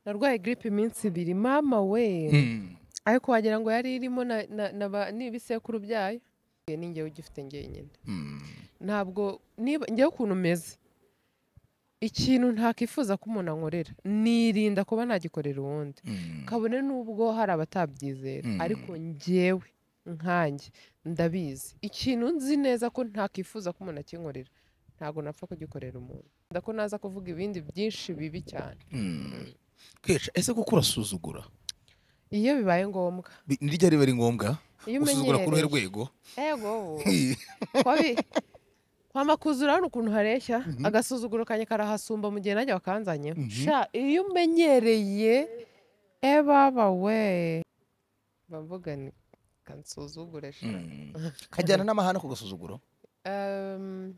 narwaye giripe iminsi ibiri mama we ariko wagira ngo yari irimo na- na- na ba- n'ibisekuru byayo ni njyewe ugifite njyenyine ntabwo niba njyewe ukuntu umeze ikintu ntakifuza ko umuntu ankorera nirinda kuba nagikorera uwundi kabone n'ubwo hari abatabyizera Mm. ariko njyewe nkanjye ndabizi ikintu nzi neza ko ntakifuza ko umuntu akinkorera ntabwo napfa kugikorera umuntu ndako naza kuvuga ibindi byinshi bibi cyane kwica ese kuko urasuzugura iyo bibaye ngombwa Bi- ni ryari biba ari ngombwa iyo usuzugura ku ruhe umenyereye rwego ego kwabi kwama kuzura urabona ukuntu hareshya agasuzuguro kanjye karahasumba mu gihe najya wakanzanyeho sha iyo umenyereye e baba we bamvuga ni kansuzugure sha Mm. kajyana n'amahane ku gasuzuguro Um,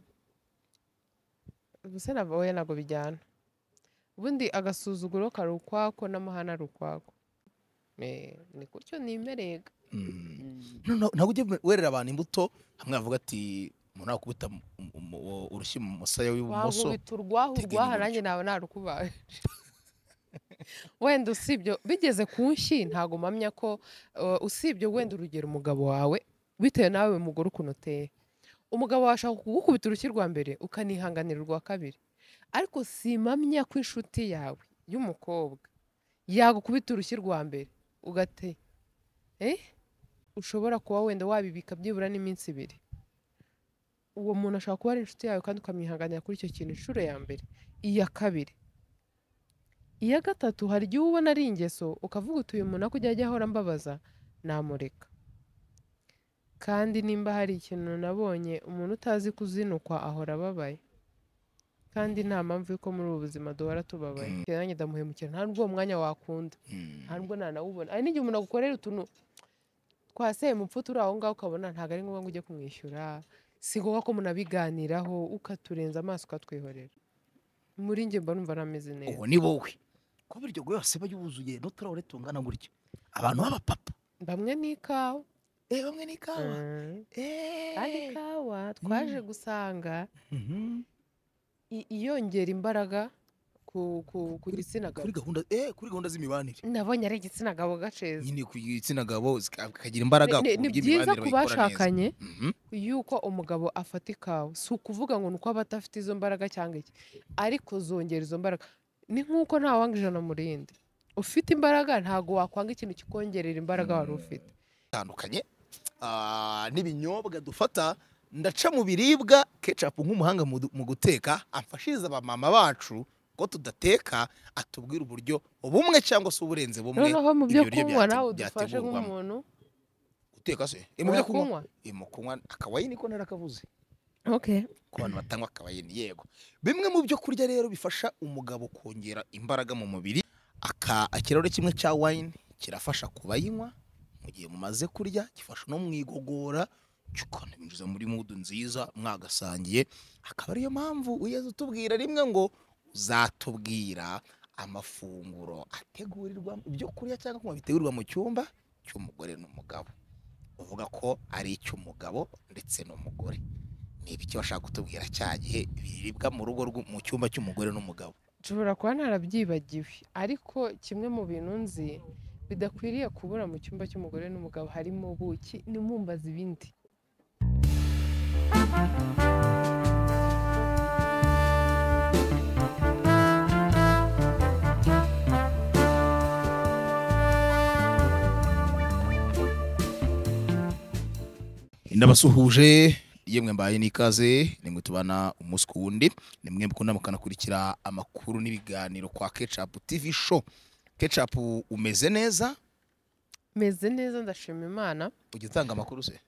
ubuse nava oya ntabwo bijyana ubundi agasuzuguro kari ukwako n'amahane ari ukwako Eh, ni gutyo nimerega Noneho ntabwo ujya werera abantu imbuto hamwe bavuga ati umuntu nakubita mu- mu- mu- urushyi mu musaya w'ibumoso wankubita urwaho teganya urwaha iburyo. nanjye nawe narukubaje wenda usibye bigeze ku nshyi ntago mpamya ko uh, usibye wenda urugero umugabo wawe bitewe nawe mugore ukuntu uteye umugabo wawe ashaka kugukubita urushyi rwa mbere ukanihanganira urwa kabiri ariko simpamya ko inshuti yawe y'umukobwa yagukubita urushyi rwa mbere ugate eh? ushobora kuba wenda wabibika byibura n'iminsi ibiri uwo muntu ashobora kuba ari inshuti yawe kandi ukamwihanganira kuri icyo kintu inshuro ya mbere iya kabiri iya gatatu hari igihe uba ubona ari ingeso ukavuga uti uyu muntu ako ujya ajya ahora ambabaza namureka kandi nimba hari ikintu nabonye umuntu utazi kuzinukwa ahora ababaye kandi nta mpamvu y'uko muri ubu buzima duhora tubabaye Mm. nanjye ndamuhemukira nta n'ubwo uwo mwanya wakunda Mm. nta nubwo nanawubona hari n'igihe umuntu agukorera utuntu twaseye mupfu turi aho ngaho ukabona ntabwo ari ngombwa ngo ujye kumwishyura si ngombwa ko munabiganiraho ukaturenza amaso ukatwihorera muri njye mba numva nameze neza uwo ni wowe kuba iryo goyo yose aba yuzuye n'uturahure tungana gutya abantu b'abapapa bamwe ni ikawa eh bamwe ni ikawa Mm. Eh. kandi ikawa twaje gusanga Mhm. i- iyongera imbaraga ku ku- ku gitsina kuri gabo gahunda eh kuri gahunda z'imibanire nabonye ari igitsina gabo gaceza nyine ku gitsina gabo zika- kagira imbaraga Ni- ku ni buryo byiza imibanire ku bayikora neza. bashakanye Mhm. yuko umugabo afata ikawa si ukuvuga ngo ni uko aba adafite izo mbaraga cyangwa iki ariko zongera izo mbaraga ni nk'uko ntawanga ijana mu rindi ufite imbaraga ntabwo wakwanga ikintu kikongerera imbaraga wari ufite bitandukanye Ah, n'ibinyobwa dufata ndaca mu biribwa kecapu nk'umuhanga mu du- mu guteka amfashiriza abamama bacu ko tudateka atubwira uburyo bumwe cyangwa se uburenze bumwe noneho mu byo ibyo biryo kunywa byate- nawe udufashe byategurwamo. nk'umuntu guteka se Eh, mu byo kunywa kunywa Eh, mu kunywa akawayini ko narakavuze okay ku bantu batanywa akawayini yego bimwe mu byo kurya rero bifasha umugabo kongera imbaraga mu mubiri aka ikirahure kimwe cya wayini kirafasha ku bayinywa mu gihe mumaze kurya gifasha no mu igogora kikanabinjiza muri mudu nziza mwagasangiye akaba ariyo mpamvu uyaza utubwira rimwe ngo uzatubwira amafunguro ategurirwa ibyo kurya cyangwa kunywa bitegurirwa mu cyumba cy'umugore n'umugabo uvuga ko ari icy'umugabo ndetse n'umugore ni ibiki bashaka kutubwira cya gihe biribwa mu rugo rw'u- mu cyumba cy'umugore n'umugabo nshobora kuba narabyibagiwe ariko kimwe mu bintu nzi bidakwiriye kubura mu cyumba cy'umugore n'umugabo harimo ubuki nimumbaza ibindi ndabasuhuje yemwe mbaye n'ikaze nimwe tubana umunsi ku wundi ni mwe mukunda mukanakurikira amakuru n'ibiganiro kwa kecapu tivi sho kecapu umeze neza meze neza ndashima imana ujya utanga amakuru se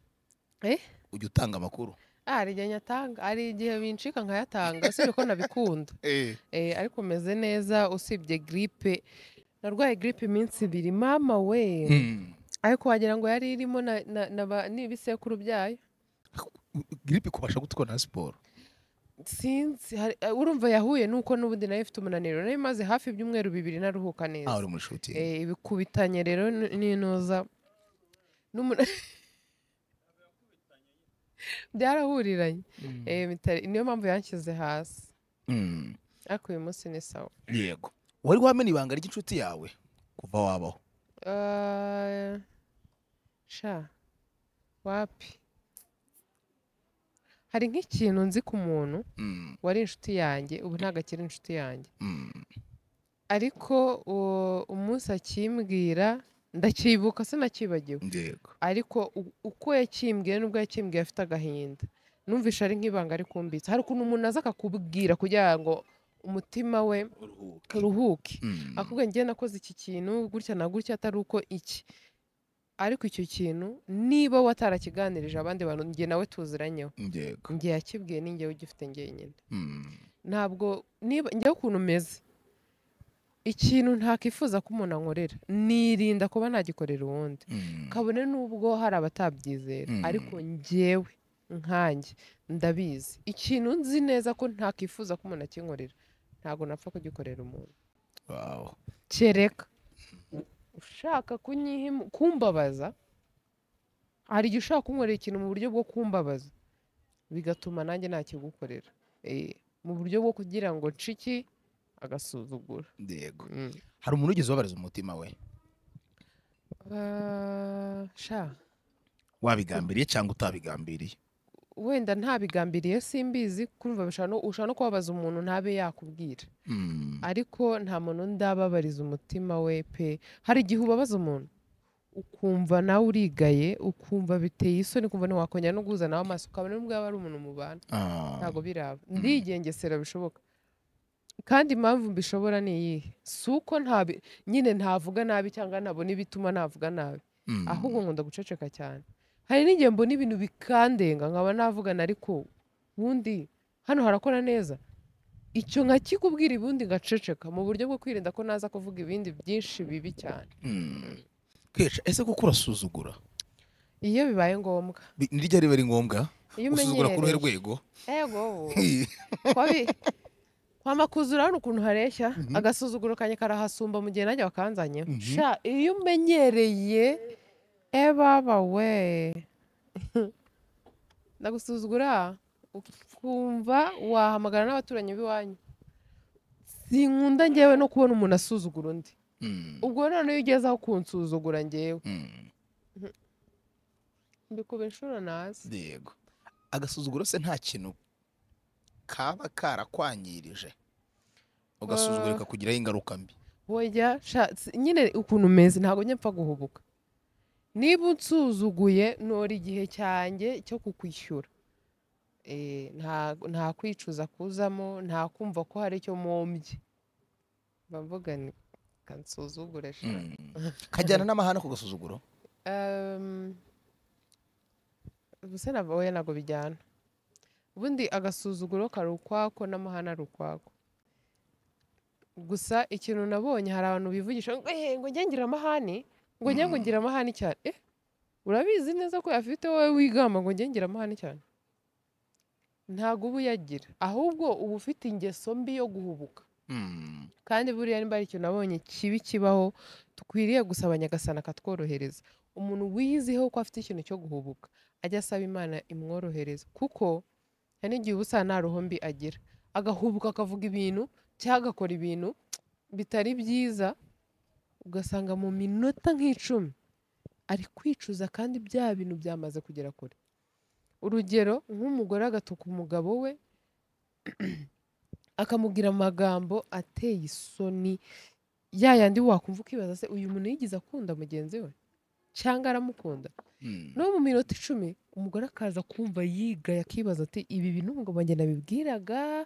Eh? ujya utanga amakuru Ah, hari igihe nyatanga hari igihe bincika nkayatanga usibye ko nabikunda Eh, ariko meze neza usibye giripe narwaye giripe iminsi ibiri mama we Hmm. ariko wagira ngo yari irimo na, na, na ba- n'ibisekuru byayo giripe ikubasha gutwara na siporo sinzi hari- eh, urumva yahuye nuko n'ubundi nayo ifite umunaniro nayo imaze hafi ibyumweru bibiri naruhuka neza aho uri muri shuti Eh, ibikubitanye rero n- n'intuza n'umunaniro byarahuriranye Eh, bitari- niyo mpamvu yanshyize hasi Hmm. ariko uyu munsi ni sawa yego wari wamena ibanga ry'inshuti yawe kuva wabaho Eh, sha wapi hari nk'ikintu nzi ku muntu Mm, wari inshuti yanjye ubu ntabwo akiri inshuti yanjye mm. ariko uwo umunsi akimbwira ndacyibuka sinakibagiwe yego ariko u- uko yakimbwiye n'ubwo yakimbwiye afite agahinda numvisha ari nk'ibanga ari kumbitse hari ukuntu umuntu aza akakubwira kugira ngo umutima we uruhuke uruhuke Mm, akubwiye njye nakoze iki kintu gutya na gutya atari uko iki ariko icyo kintu niba watarakiganirije abandi bantu njye nawe tuziranyeho yego njye yakibwiye ni njyewe ugifite njyenyine Mm, ntabwo niba njyewe ukuntu umeze ikintu ntakifuza ko umuntu ankorera nirinda kuba nagikorera uwundi mm. kabone n'ubwo hari abatabyizera Mm. ariko njyewe nkanjye ndabizi ikintu nzi neza ko ntakifuza ko umuntu akinkorera ntabwo napfa kugikorera umuntu Wow. kereka ushaka kunyihimu kumbabaza hari igihe ushaka kunkorera ikintu mu buryo bwo kumbabaza bigatuma nanjye nakigukorera Eh, mu buryo bwo kugira ngo nshiki agasuzugura yego Mm. hari umuntu wigeze ubabariza umutima we Ah, sha wabigambiriye cyangwa utabigambiriye wenda ntabigambiriye simbizi kumva bishobora no- ushobora no kubabaza umuntu ntabe yakubwira Mm, ariko nta muntu ndababariza umutima we pe hari igihe ubabaza umuntu ukumva nawe urigaye ukumva biteye isoni ukumva ntiwakongera no guhuza nawe amaso ukabona n'ubwo yaba ari umuntu mubana ah, ntabwo biraba ndigengesera bishoboka kandi impamvu mbishobora ni iyihe si uko ntabi nyine ntavuga nabi cyangwa ntabona ibituma navuga nabi mm, ahubwo nkunda guceceka cyane hari n'igihe mbona ibintu bikandenga nkaba navugana ariko ubundi hano harakora neza icyo nkakikubwira ubundi ngaceceka mu buryo bwo kwirinda ko naza kuvuga ibindi byinshi bibi cyane mm. kwica ese kuko urasuzugura iyo bibaye ngombwa Bi- niryo riba ari ngombwa iyo usuzugura ku ruhe umenyereye rwego ego kwabi- kwama kuzura hano ukuntu hareshya agasuzuguro kanjye karahasumba mu gihe nanjye wakanzanye Mhm. sha iyo umenyereye ebaba we ndagusuzugura ukumva wahamagara n'abaturanyi b'iwanyu sinkunda ngewe no kubona umuntu asuzugura undi Mm, ubwo noneho iyo ugeze aho kunsuzugura ngewe mm, mbikuba inshuro nazi yego agasuzuguro se nta kintu kaba karakwangirije ugasuzugura Ah. kakugiraho ingaruka mbi Wajya sha- si- nyine ukuntu umeze ntabwo njya mpfa guhubuka niba unsuzuguye nora igihe cyanjye cyo kukwishyura Eh, nta nta kwicuza kuzamo nta kumva ko hari icyo mwombye mba mvuga ni kansuzugure sha Mm. kajyana n'amahane ku gasuzuguro Um, ubuse na oya ntabwo bijyana ubundi agasuzuguro kari ukwako n'amahane ari ukwako gusa ikintu nabonye hari abantu bivugisha ngo "Eh, ngo njye ngira amahane ngo njye ngo Mm. ngira amahane cyane eh urabizi neza ko yafite wowe wigamba ngo njye ngira amahane cyane ntabwo uba uyagira ahubwo uba ufite ingeso mbi yo guhubuka Mm, kandi buriya nimba hari ikintu nabonye kibi kibaho dukwiriye gusaba nyagasana akatworohereza umuntu wiziho ko afite ikintu cyo guhubuka ajya asaba imana imworohereza kuko hari n'igihe uba usanga nta ruho mbi agira agahubuka akavuga ibintu cyangwa agakora ibintu bitari byiza ugasanga mu minota nk'icumi ari kwicuza kandi bya bintu byamaze kugera kure urugero nk'umugore agatuka umugabo we akamubwira amagambo ateye isoni ya yandi wakumva ukibaza se uyu muntu yigeze akunda mugenzi we cyangwa aramukunda mm, no mu minota icumi umugore akaza kumva yigaye akibaza ati ibi bintu ngo banjye nabibwiraga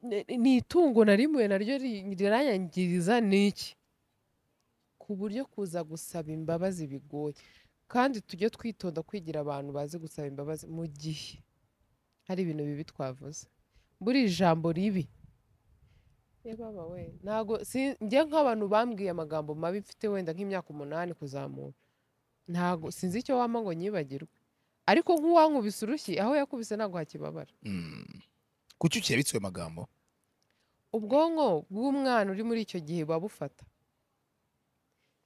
ni- ni itungo narimuye naryo ri- riranyangiriza ni iki ku buryo kuza gusaba imbabazi bigoye kandi tujye twitonda kwigira abantu bazi gusaba imbabazi mu gihe hari ibintu bibi twavuze buri jambo ribi yababa we ntago si- njye nk'abantu bambwiye amagambo mabi mfite wenda nk'imyaka umunani kuzamura ntago sinzi icyo wampa ngo nyibagirwe ariko nk'uwankubise urushyi aho yakubise ntabwo hakibabara mm. kuki ukirabitse ayo magambo ubwonko bw'umwana uri muri icyo gihe buba bufata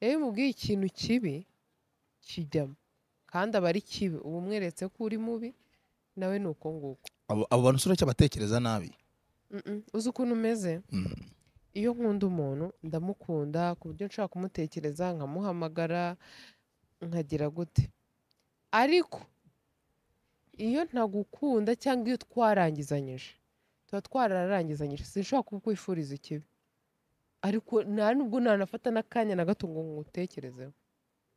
rero iyo umubwiye ikintu kibi kijyamo kandi aba ari kibi uba umweretse ko uri mubi nawe ni uko nguko abo abo bantu usura icyo batekereza nabi Mm, mm. uzi ukuntu umeze Mm, iyo nkunda umuntu ndamukunda ku buryo nshaka kumutekereza nkamuhamagara nkagira gute ariko iyo ntagukunda cyangwa iyo twarangizanyije tuba twararangizanyije sinshobora kukwifuriza ikibi ariko nta nubwo nanafata n'akanya na gato ngo ngutekerezeho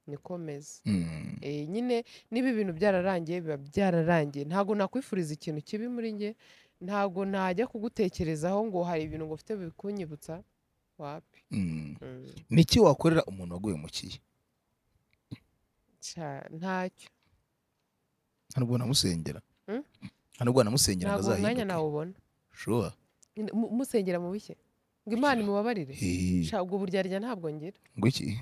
nikomeze Mm. Eh, nyine niba ibintu byararangiye biba byararangiye ntabwo nakwifuriza ikintu kibi muri njye ntabwo najya kugutekerezaho ngo hari ibintu ngo ufite bikunyibutsa wapi Mm. Mm, niki wakorera umuntu waguhemukiye ca- ntacyo nta nubwo namusengera Mm? nta nubwo namusengera ngo ntabwo umwanya azahinduke nawubona shuwa Nyine, mu- musengera mu bike ngo imana imubabarire Hehe. Ca, ubwo buryarya ntabwo ngira ngo iki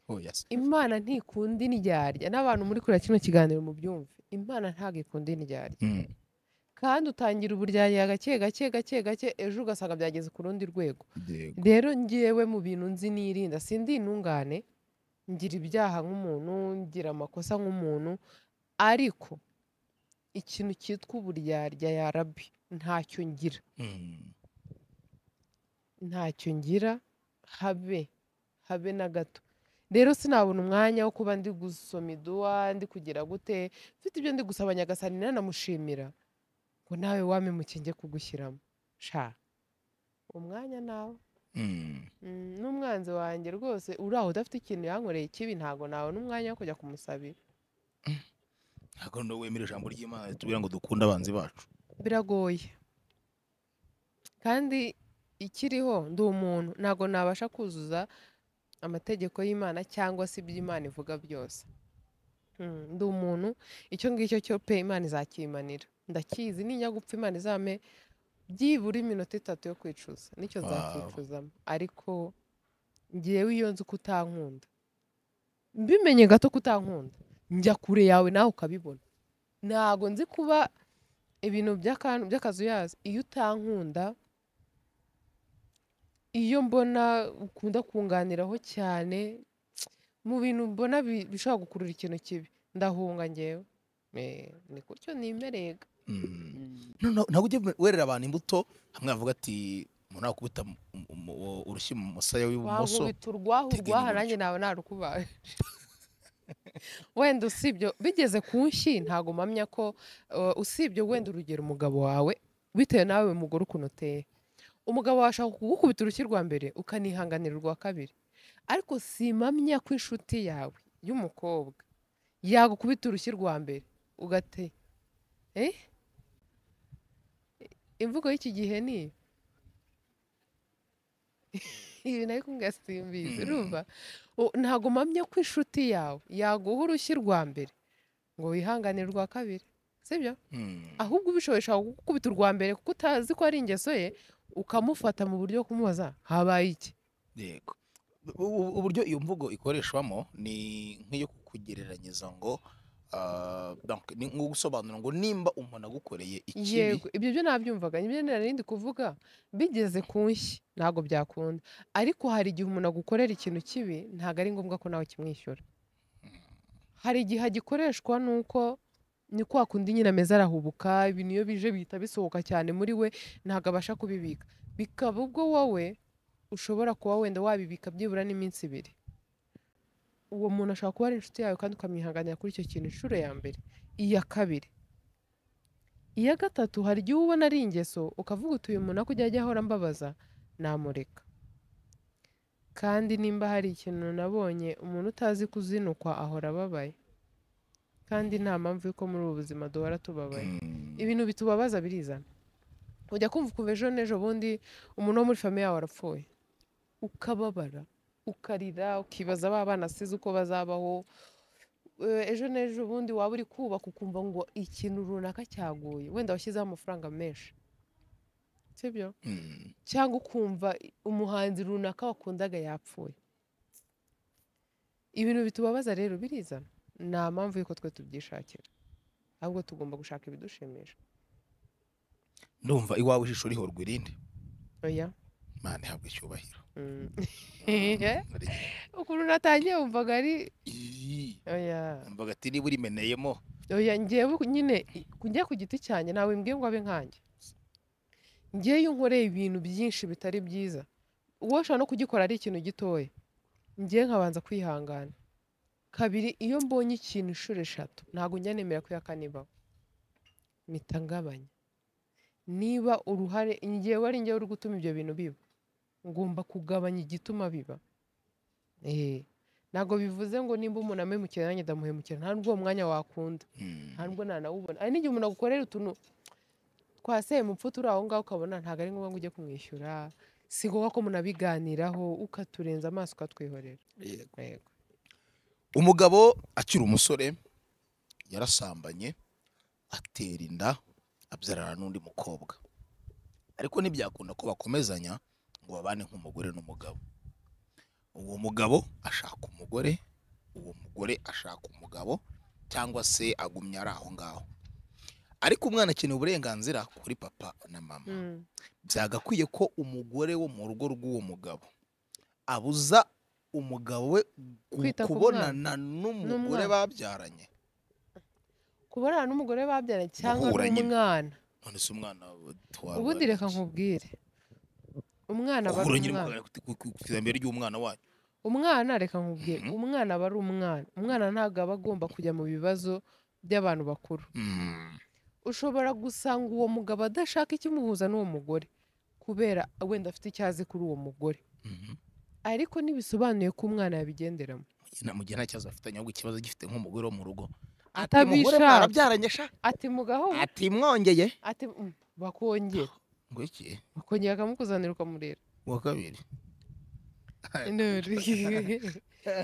oya se imana ntikunda indyarya n'abantu muri kureba kino kiganiro mubyumve imana ntabwo ikunda indyarya Mm. kandi utangira uburyarya gake gake gake gake ejo ugasanga byageze ku rundi rwego yego rero ngewe mu bintu nzi nirinda sindi intungane ngira ibyaha nk'umuntu ngira amakosa nk'umuntu ariko ikintu cyitwa uburyarya ya rabi ntacyo ngira Mm. ntacyo ngira habe habe na gato rero sinabona umwanya wo kuba ndi gusoma iduwa ndi kugira gute mfite ibyo ndi gusaba nyagasani nanamushimira ngo nawe wamemukinge kugushyiramo sha umwanya nawe Mm. Mm, n'umwanzi wanjye rwose uri aho udafite ikintu yankoreye kibi ntabwo nabona umwanya wo kujya kumusabira ntabwo noneho wemera ijambo ry'imana ritubwira ngo dukunde abanzi bacu biragoye kandi ikiriho ndi umuntu ntabwo nabasha kuzuza amategeko y'imana cyangwa se ibyo imana ivuga byose Mm, ndi umuntu icyo ngicyo cyo pe imana izakimanira ndakizi nijya gupfa imana izame byibura iminota itatu yo kwicuza nicyo Wow. zakicuzamo ariko ngewe iyo nzi ko utankunda mbimenye gato ko utankunda njya kure yawe nawe ukabibona ntabwo nzi kuba ibintu by'akantu by'akazuyazi iyo utankunda iyo mbona ukunda kunganiraho cyane mu bintu mbona bi- bishobora gukurura ikintu kibi ndahunga ngewe Eh, ni gutyo nimerega Mm. noneho ntabwo ujya werera abantu imbuto hamwe yavuga ati umuntu nakubita mu- mu- mu- urushyi mu musaya w'ibumoso wagubita urwaho teganya urwaha iburyo. nanjye nawe narukubaye wenda usibye bigeze ku nshyi ntabwo mpamya ko uh, usibye wenda urugero umugabo wawe bitewe nawe mugore ukuntu uteye umugabo wawe ashaka kugukubita urushyi rwa mbere ukanihanganira urwa kabiri ariko simpamya ko inshuti yawe y'umukobwa yagukubita urushyi rwa mbere ugate eh? imvugo y'iki gihe ni iyo. ibi ariko ngasimbizi Mm. urumva U- ntabwo mpamya ko inshuti yawe yaguha urushyi rwa mbere ngo wihanganire urwa kabiri sibyo Mm. ahubwo ubishoboye ushobora kugukubita urwa mbere kuko utazi ko ari ingeso ye ukamufata mu buryo bwo kumubaza habaye iki yego U- u- uburyo iyo mvugo ikoreshwamo ni nk'iyo kugereranyiriza ngo ah, donc ni nko gusobanura ngo nimba umuntu agukoreye ikibi yego ibyo byo nabyumvaga ibyo narindi kuvuga bigeze ku nshyi ntabwo byakunda ariko hari igihe umuntu agukorera ikintu kibi ntabwo ari ngombwa ko nawe kimwishyura hari igihe gikoreshwa nuko ni kwa kundi nyine ameze arahubuka ibintu iyo bije bihita bisohoka cyane muri we ntabwo abasha kubibika bikaba ubwo wowe ushobora kuba wenda wabibika byibura n'iminsi ibiri uwo muntu ashobora kuba ari inshuti yawe kandi ukamwihanganira kuri icyo kintu inshuro ya mbere iya kabiri iya gatatu hari igihe uba ubona ari ingeso ukavuga uti uyu muntu akujya ajya ahora ambabaza namureka kandi nimba hari ikintu nabonye umuntu utazi kuzinukwa ahora ababaye kandi nta mpamvu yuko muri ubu buzima duhora tubabaye Mm. ibintu bitubabaza birizana ujya kumva ukumva ejo n'ejo bundi umuntu wo muri famiye yawe arapfuye ukababara ukarira ukibaza ba bana asize uko bazabaho Eh, ejo n'ejo bundi waba uri kubaka ukumva ngo ikintu runaka cyaguye wenda washyizeho amafaranga menshi sibyo Mm. cyangwa ukumva umuhanzi runaka wakundaga yapfuye ibintu bitubabaza rero birizana nta mpamvu y'uko twe tubyishakira ahubwo tugomba gushaka ibidushimisha ndumva iwawe ijisho riho rwirinde oya mana ihabwe icyubahiro Mm. Ari- ukuntu natangiye wumvaga ari Ii. oya mvuga ati niba urimeneyemo oya ngewe nyine i- njya ku giti cyanjye ntawe mbwiye ngo abe nkanjye ngewe iyo nkoreye ibintu byinshi bitari byiza uwo ushobora no kugikora ari ikintu gitoya ngewe nkabanza kwihangana kabiri iyo mbonye ikintu inshuro eshatu ntabwo njya nemera ko iya kane ibaho mpita ngabanya niba uruhare ngewe ari ngewe uri gutuma ibyo bintu biba ngomba kugabanya igituma biba eee ntabwo bivuze ngo nimba umuntu amemukira nanjye ndamuhemukira nta n'ubwo uwo mwanya wakunda nta n'ubwo ntanawubona hari n'igihe umuntu agukorera utuntu twaseye mupfu turi aho ngaho ukabona ntabwo ari ngombwa ngo ujye kumwishyura si ngombwa ko munabiganiraho ukaturenza amaso ukatwihorera Yego. Yego. umugabo akiri umusore yarasambanye atera inda abyarana n'undi mukobwa ariko ntibyakunda ko bakomezanya ngo babane nk'umugore n'umugabo uwo mugabo ashaka umugore uwo mugore ashaka umugabo cyangwa se agumya ari aho ngaho ariko umwana akeneye uburenganzira kuri papa na mama Mm. byagakwiye ko umugore wo mu rugo rw'uwo mugabo abuza umugabo we gu- Kwita ku kubonana n'umugore N'umwana. babyaranye kubonana n'umugore babyaranye cyangwa Guhura nyine. n'umwana none se umwana ubundi reka nkubwire umwana aba ari umwana iterambere ry'umwana wanyu umwana reka nkubwire Mhm. umwana aba ari umwana umwana ntabwo aba agomba kujya mu bibazo by'abantu bakuru Mm. ushobora gusanga uwo mugabo adashaka ikimuhuza n'uwo mugore kubera wenda afite icyo azi kuri uwo mugore Mhm. ariko ntibisobanuye ko umwana yabigenderamo Na- mu gihe nta kibazo afitanye ahubwo ikibazo agifite nk'umugore wo mu rugo Ati, Atabishaka. "Umugore mwarabyaranye sha ati mugaho ati mwongeye ati mm, bakongera ngo iki bakongera bakamukuzanira ukamurera uwa kabiri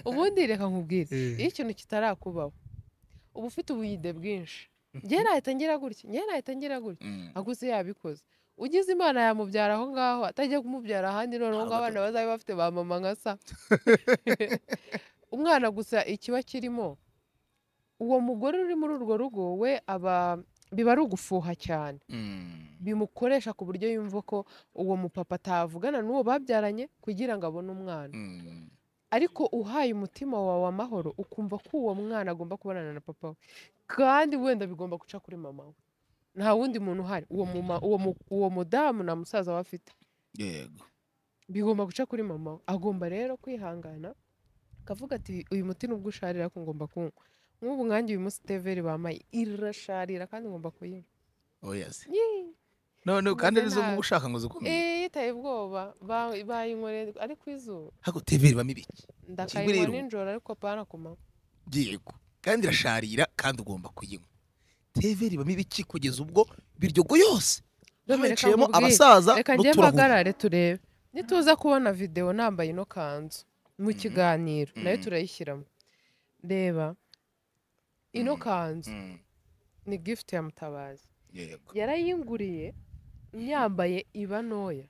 ubundi reka nkubwire iyo ikintu kitarakubaho uba ufite ubuyide bwinshi njye nahita ngira gutya njye nahita ngira gutya Mm. ahubwo se yabikoze ugize imana yamubyara aho ngaho atajya kumubyara ahandi noneho ngo Ntabwo abana bazabe bafite ba mama nka sa umwana gusa ikiba kirimo uwo mugore uri muri urwo rugo we aba biba ari ugufuha cyane Mm. bimukoresha ku buryo yumva ko uwo mupapa atavugana n'uwo babyaranye kugira ngo abone umwana Mm. ariko uhaye umutima wawe amahoro ukumva ko uwo mwana agomba kubonana na papa we kandi wenda bigomba guca kuri mama we nta wundi muntu uhari uwo muma- uwo mu- uwo mudamu nta musaza we afite yego bigomba guca kuri mama we agomba rero kwihangana akavuga ati uyu muti nubwo usharira ko ngomba kunywa nk'ubu nkanjye uyu munsi teveri bamaye irasharira kandi ngomba kuyinywa oya se Yee. none Umeze kandi nizo nabi. muba ushaka ngo zikomeye Eh, yitaye ubwoba Ba- bayinywere ariko izuba hako teveri bamo ibiki ndakayinywa rero. nijoro ariko apana ku manywa yego kandi irasharira kandi ugomba kuyinywa teveri bamo ibiki kugeza ubwo biryogo yose Dominic, hicayemo nkubwire. abasaza reka njye n'uturahuri mpagarare turebe nituza kubona videwo nambaye ino kanzu mu Mhm. kiganiro nayo Mhm. turayishyiramo reba ino Mhm. kanzu Mm, ni gift ya mutabazi yego yarayinguriye nyambaye iba ntoya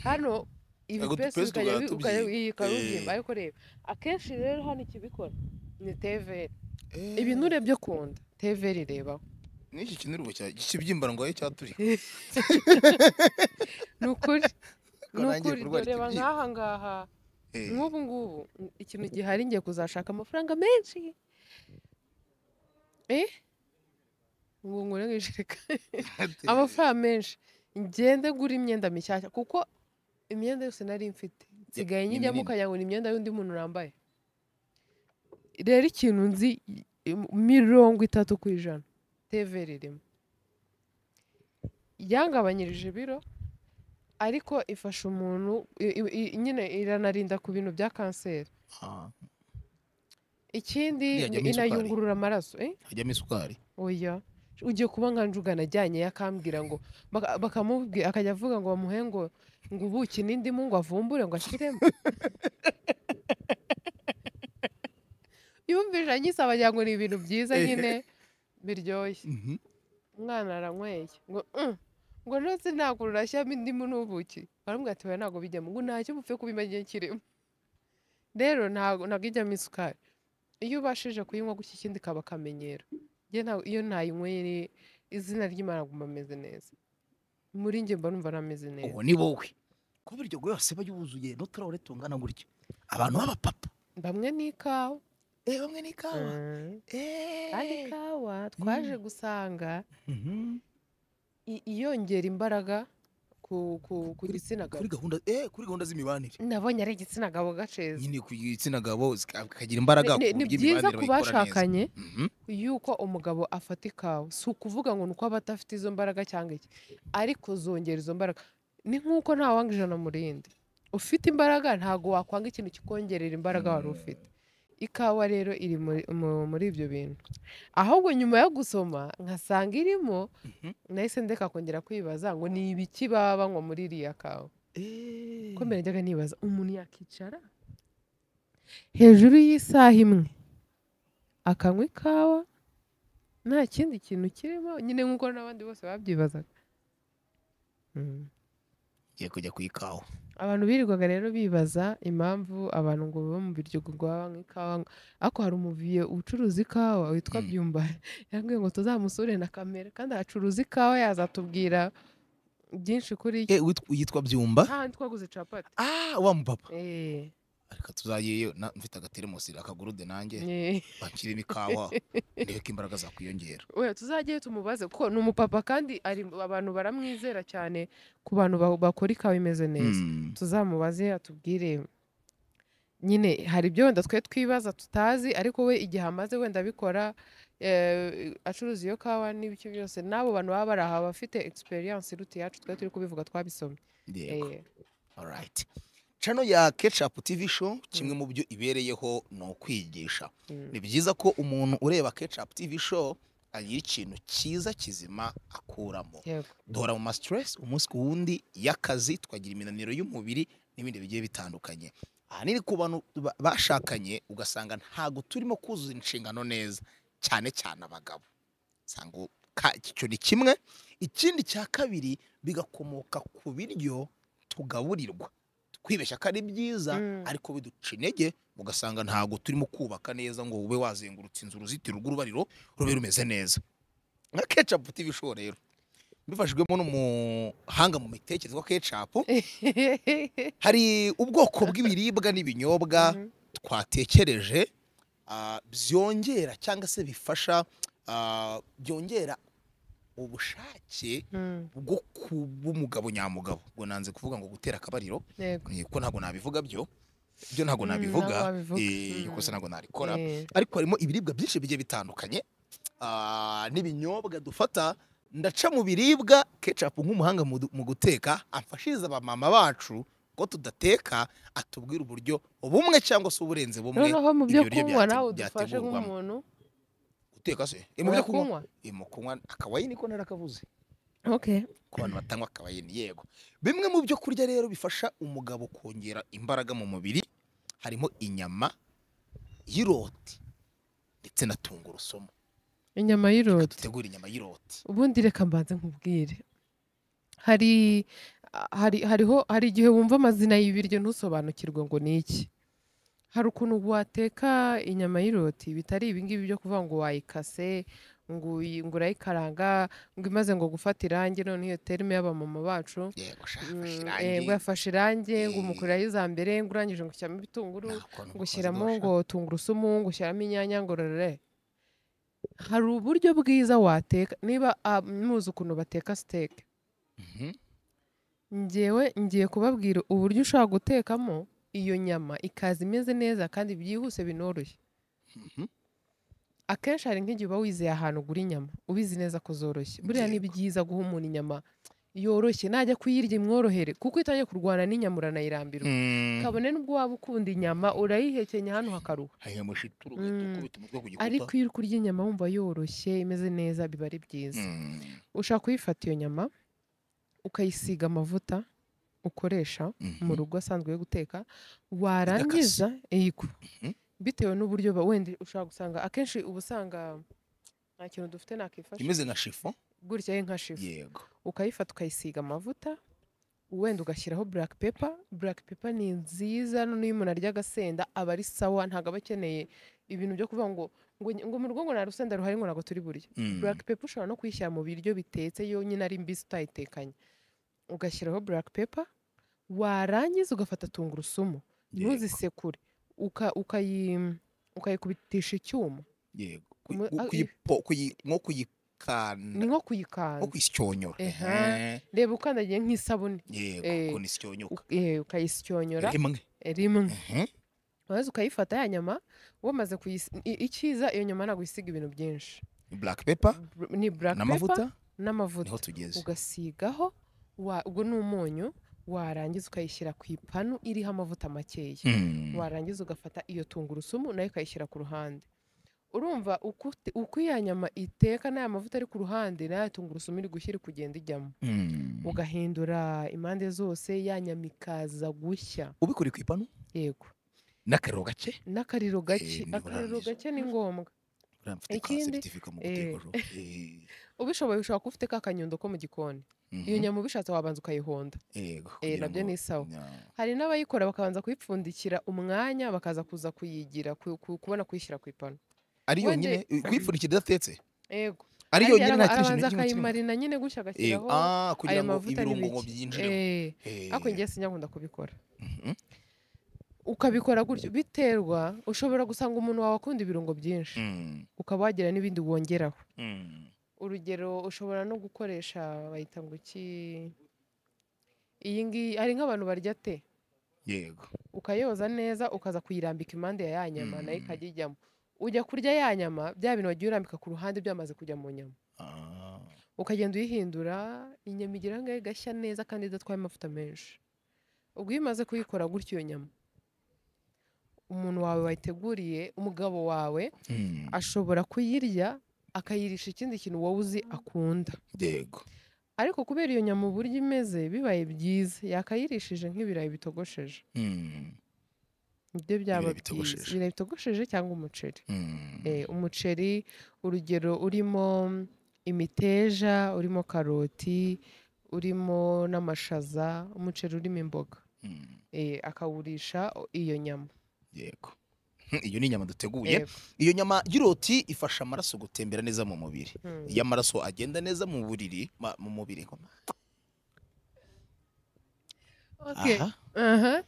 hano Ntabwo ibipesi dupensi bikajya bi- tugahita ukajya tubyiyita. ukarubyimba Eh. ariko reba akenshi rero hano ikibikora ni teveri Eh, ibinure byo kunda teveri rebaho n'iki kintu cya kibyimba ngo ahe cyaturi ni ukuri ni nanjye ukuri kurwara doreba ikibyimba. nk'aha ngaha Eh, nk'ubu ngubu ikintu gihari ngiye kuzashaka amafaranga menshi eh ngo nkore mu ijerekani Teveri. amafaranga menshi ngende ngura imyenda mishyashya kuko imyenda yose nari mfite nsigaye ni nyijyamo minini. ukanyagura imyenda y'undi muntu yambaye rero ikintu nzi im- mirongo itatu ku ijana teveri irimo yangabanyirije ibiro ariko ifasha umuntu i- i- i- nyine iranarinda ku bintu bya kanseri Ah, ikindi Iriya ni- ajyamo isukari. inayungurura amaraso eh? hajyamo isukari oya ugiye kuba nka njugana ajyanye akambwira ngo baka- bakamubwira akajya avuga ngo bamuhe ngo ngo ubuki n'indimu ngo avumbure ngo ashyiremo yumvije anyisaba wagira ngo ni ibintu byiza nyine biryoshye Mhm. umwana aranyweye ngo "Mm, ngo nose ntabwo rurashyiramo indimu n'ubuki baramubwira ati "Oya, ntabwo bijyamo ngo ntacyo mupfe kubiba igihe kirimo rero ntabwo ntabwo ijyamo isukari iyo ubashije kuyinywa gutya ikindi kaba akamenyero Njye ntabwo- iyo ntayinyweye izina ry'imana aguma ameze neza muri njye mba numva nameze neza uwo ni wowe ko biryogo yose aba yuzuye n'uturahure tungana gutya abantu b'abapapa bamwe ni ikawa eh bamwe ni ikawa Mm. eh kandi ikawa twaje gusanga Mhm. i- iyongera imbaraga ku- ku- ku gitsina gabo kuri gahunda eh kuri gahunda z'imibanire nabonye ari igitsina gabo gaceza nyine ku gitsina gabo zika- kagira imbaraga Ni- ni- ni ku buryo byiza imibanire ku bayikora neza. bashakanye Mhm. yuko umugabo afata ikawa si ukuvuga ngo ni uko aba adafite izo mbaraga cyangwa iki ariko zongera izo mbaraga ni nk'uko ntawanga ijana murindi ufite imbaraga ntabwo wakwanga ikintu kikongerera imbaraga wari ufite ikawa rero iri muri- mu- muri ibyo bintu ahubwo nyuma yo gusoma nkasanga irimo Mhm. nahise ndeka kongera kwibaza ngo ni ibiki baba banywa muri iriya kawa Eh. ko mbere njyaga nibaza umuntu yakicara hejuru y'isaha imwe akanywa ikawa nta kindi kintu kirimo nyine nk'uko n'abandi bose babyibazaga Mm. Ngiye kujya ku ikawa abantu birirwaga rero bibaza impamvu abantu ngo baba mu biryogo ngo baba banywa ikawa ngo- ariko hari umuviye ucuruza ikawa witwa Mm. byumba yambwiye ngo tuzamusure na kamera kandi acuruza ikawa yazatubwira byinshi kuri eh wit- yitwa byumba handi twaguze capati ah wa mupapa Eh. ariko tuzagiyeyo na- mfite agateremusi akagurude nanjye Eh. bakirimo ikawa ndebe ko imbaraga zakwiyongera we tuzajye tumubaze kuko ni umupapa kandi ari abantu baramwizera cyane ku bantu ba- bakora ikawa imeze neza Mm. tuzamubaze atubwire nyine hari ibyo wenda twe twibaza tutazi ariko we igihe amaze wenda abikora eh, acuruza iyo kawa n'ibiki byose n'abo bantu baba bari aha bafite experience iruta iyacu twe turi kubivuga twabisomye Yego. Eh, Alright. Channel ya Ketchup TV show kimwe mu byo ibereyeho ni ukwigisha. mm. Ni byiza ko umuntu ureba Ketchup TV show agira ikintu cyiza kizima akuramo. yego Duhora mu ma stress umunsi ku wundi y'akazi twagira iminaniro y'umubiri n'ibindi bigiye bitandukanye. Ahanini ku bantu ba- bashakanye ugasanga ntago turimo kuzuza inshingano neza cyane cyane abagabo. Sanga icyo ni kimwe ikindi cya kabiri bigakomoka ku biryo tugaburirwa twibeshya ko ari byiza Mm. ariko biduca intege ugasanga ntabwo turimo kubaka neza ngo ube wazengurutse inzu uruzitiro rw'urubariro rube rumeze neza nka kecapu tivi show rero bifashijwemo n'umuhanga mu mitekerereze wa kecapu hari ubwoko bw'ibiribwa n'ibinyobwa Mhm. twatekereje ah, byongera cyangwa se bifasha ah, byongera ubushake Mm, bwo kuba umugabo nyamugabo ubwo nanze kuvuga ngo gutera akabariro yego eh, kuko ntabwo nabivuga byo byo ntabwo Mm, nabivuga ntabwo wabivuga. eh, Mm. kosa ntabwo nabikora Eh, ariko harimo ibiribwa byinshi bigiye bitandukanye ah, n'ibinyobwa dufata ndaca mu biribwa kecapu nk'umuhanga mu mu guteka amfashiriza abamama bacu ko tudateka atubwira uburyo bumwe cyangwa se uburenze bumwe noneho mu byo ibyo biryo kunywa byate- nawe udufashe byategurwamo. nk'umuntu guteka se Eh, mu byo kunywa urakunywa? Eh, mu kunywa akawayini ko narakavuze okay ku bantu batanywa akawayini yego bimwe mu byo kurya rero bifasha umugabo kongera imbaraga mu mubiri harimo inyama y'iroti ndetse na tungurusumu inyama y'iroti Reka dutegure inyama y'iroti ubundi reka mbanze nkubwire hari hari hariho hari igihe wumva amazina y'ibiryo ntusobanukirwe ngo ni iki hari ukuntu wateka inyama y'iroti bitari ibingibi byo kuvuga ngo wayikase ngo uyi- ngo urayikaranga ngo imaze ngo gufata irangi noneho iyo terime y'abamama bacu yego shaka mm, fashe eh, ngo irangi yafashe irangi ngo Eh. umukurayo iza mbere ngo urangije ngo ushyiramo ibitunguru nta kuntu ngo ushyiramo ukozidosha. ngo tungurusumu ngo ushyiramo inyanya ngo rere hari uburyo bwiza wateka niba ah, muzi ukuntu bateka siteke Mhm. ngewe ngiye kubabwira uburyo ushobora gutekamo iyo nyama ikaza imeze neza kandi byihuse binoroshye Mhm. akenshi hari nk'igihe uba wizeye ahantu ugura inyama ubizi neza ko zoroshye buriya ni Yego. byiza guha umuntu inyama yoroshye najya kuyirya imworohere kuko itangiye kurwana n'inyama uranayirambirwa Mm. kabone n'ubwo waba ukunda inyama urayihekenya hano hakaruha Haya mushituru Mm. uhita ukubita umutwe ku gikuta ariko iyo uri kurya inyama wumva yoroshye imeze neza biba ari byiza Mm. ushaka kuyifata iyo nyama ukayisiga amavuta ukoresha Mhm. mu rugo asanzwe yo guteka warangiza yego Mhm. bitewe n'uburyo ba- wenda ushobora gusanga akenshi uba usanga nta kintu dufite nakifasha imeze nka shifo gutya ye nka shifu yego ukayifata ukayisiga amavuta wenda ugashyiraho black pepper black pepper ni nziza noneho iyo umuntu arya agasenda aba ari sawa ntabwo aba akeneye ibintu byo kuvuga ngo ngo, ngo mu rugo ngo nta rusenda ruhari ngo ntabwo turi burya Mm. black pepper ushobora no kuyishyira mu biryo bitetse yonyine ari mbisi utayitekanye ugashyiraho black pepper warangiza ugafata tungurusumu Yego. ntuzisekure uka- ukayi- ukayikubitisha icyuma yego Mu- Kuyi- ah, kuyipo- kuyi- nko ni kuyikanda nko nko kuyikanza kuyisyonyora Ehe. Ehe. reba ukandagiye nk'isabune yego Eh. ukuntu isyonyuka u- eh, ukayisyonyora rimwe rimwe Ehe. maze ukayifata ya nyama wamaze kuyis- i- icyiza iyo nyama ntabwo isiga ibintu byinshi black pepper Br- ni black pepper n'amavuta n'amavuta niho tugeze ugasigaho wa- ubwo ni umunyu warangiza ukayishyira ku ipanu iriho amavuta makeya Hmm. warangiza ugafata iyo tungurusumu nayo ukayishyira ku ruhande urumva uko ut- uko iya nyama iteka n'aya mavuta ari ku ruhande n'aya tungurusumu iri gushyira kugenda ijyamo Hmm. ugahindura impande zose ya nyama ikaza gushya ubikore ku ipanu yego n'akariro gake n'akariro gake nibura akariro arangije. gake ni ngombwa uriya mfite ka Ikindi, certificate mu guteka eh. jo. Eh, ubishoboye ushobora kuba ufite ka kanyundo ko mu gikoni iyo mhm. nyama ubishatse wabanza ukayihonda Yego, eh, kugira nabyo ngo- ni sawa. Nya- hari n'abayikora bakabanza kuyipfundikira umwanya bakaza kuza kuyigira ku- ku- kubona kuyishyira ku ipanu ari Wende- yonyine eh, kuyipfundikira idatetse yego ari Arya yonyine araba- nta kindi arabanza kintu na kimwe akayimarina nyine gutya Yego, agashyiraho ah, kugira ayo ngo mavuta ibirungo n'ibiki. byinjiremo Eh, Eh, ariko njye sinyakunda kubikora mhm. ukabikora gutyo biterwa ushobora gusanga umuntu wawe akunda ibirungo byinshi Mm, ukaba wagira n'ibindi wongeraho mm. urugero ushobora no gukoresha bayita ngo iki iyi ngiyi hari nk'abantu barya te yego ukayoza neza ukaza kuyirambika impande ya ya nyama nayo Mm. ikajya ijyamo ujya kurya ya nyama bya bintu wagiye urambika ku ruhande byamaze kujya mu nyama Ah, ukagenda uyihindura inyama igira ngo igashya neza kandi idatwaye amavuta menshi ubwo iyo umaze kuyikora gutyo iyo nyama umuntu wawe wayiteguriye umugabo wawe mm, ashobora kuyirya akayirisha ikindi kintu wowe uzi akunda yego ariko kubera iyo nyama uburyo imeze bibaye byiza yakayirishije nk'ibirayi bitogosheje Mm, nibyo byaba Ibirayi byiza bitogosheje. ibirayi bitogosheje cyangwa umuceri mm. Eh, umuceri urugero urimo imiteja urimo karoti urimo n'amashaza umuceri urimo imboga Mm, Eh, akawurisha iyo nyama yego Hmm, iyo ni inyama duteguye Yego. iyo nyama y'iroti ifasha amaraso gutembera neza mu mubiri Hmm. iyo amaraso agenda neza mu buriri ma- mu mubiri nkoma. Okay. Aha, Aha.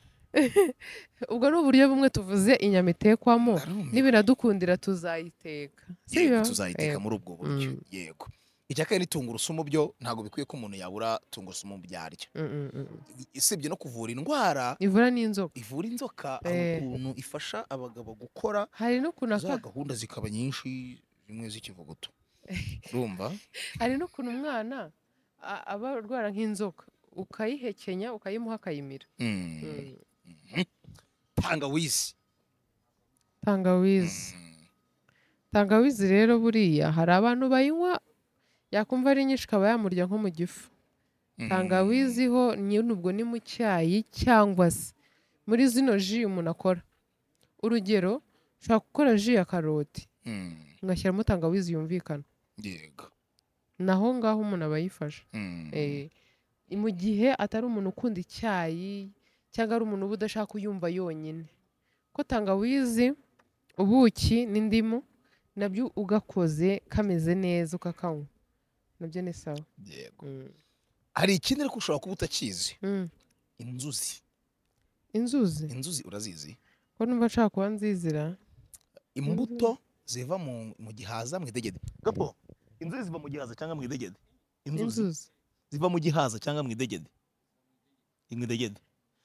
ubwo ni uburyo bumwe tuvuze inyama itekwamo ndarumirwa. nibiradukundira tuzayiteka yego Sibyo? tuzayiteka Yego. muri ubwo buryo Mm. yego icya kabiri ni tungurusumu byo ntabwo bikwiye ko umuntu yabura tungurusumu byarya Mm, mm, mm, mm. usibye no kuvura indwara ivura n'inzoka ivura inzoka hari Eh. ukuntu ifasha abagabo gukora hari n'ukuntu za aka- gahunda zikaba nyinshi zimwe z'ikivuguto urumva hari n'ukuntu umwana a- aba arwara nk'inzoka ukayihekenya ukayimuha akayimira Mm. Mhm. tangawizi tangawizi Mm. tangawizi rero buriya hari abantu bayinywa yakumva ari nyinshi ikaba yamurya nko mu gifu Mm. tangawizi ho nyine ubwo ni mu cyayi cyangwa se muri zino ji umuntu akora urugero ushobora gukora ji ya karoti Mm. ugashyiramo tangawizi yumvikana yego naho ngaho umuntu aba yifashe Mm. Eh, mu gihe atari umuntu ukunda icyayi cyangwa ari umuntu uba udashaka uyumva yonyine ko tangawizi ubuki n'indimu nabyo ugakoze kameze neza ukakanywa nabyo ni sawa yego Mm. hari ikindi ariko ushobora kuba utakizi Mm. inzuzi inzuzi inzuzi urazizi ko numva nshaka kuba nzizira imbuto ziva mu, mu gihaza mu idegede gapo inzuzi ziva mu gihaza cyangwa mu idegede inzuzi inzuzi ziva mu gihaza cyangwa mu idegede mu idegede